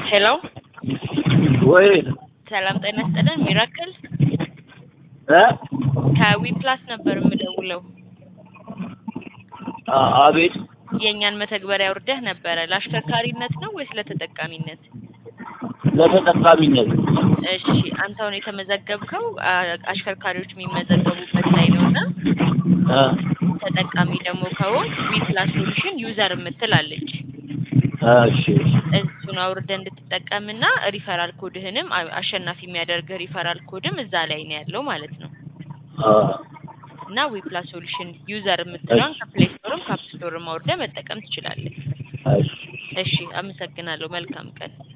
ሄሎ ወይ ሰላም ጤና ይስጥልን። ሚራክል እ ከዊ ፕላስ ነበር የምደውለው። አ- አቤት የእኛን መተግበሪያ ውርደህ ነበረ። ለአሽከርካሪነት ነው ወይስ ለተጠቃሚነት? ለተጠቃሚነት እሺ አንተ አሁን የተመዘገብከው አ- አሽከርካሪዎች የሚመዘገቡበት ላይ ነው እና እ ተጠቃሚ ደግሞ ከሆን ዊ ፕላስ ሶሉሽን ዩዘር የምትላለች እሺ እሱን አውርደህ እንድትጠቀምና ሪፈራል ኮድህንም አ- አሸናፊ የሚያደርግህ ሪፈራል ኮድም እዛ ላይ ነው ያለው ማለት ነው። አ እና ዊ ፕላስ ሶሉሽን ዩዘር የምትለውን ከፕሌይ ስቶርም ከአፕ ስቶርም አውርደህ መጠቀም ትችላለህ። እሺ እሺ አመሰግናለሁ። መልካም ቀን።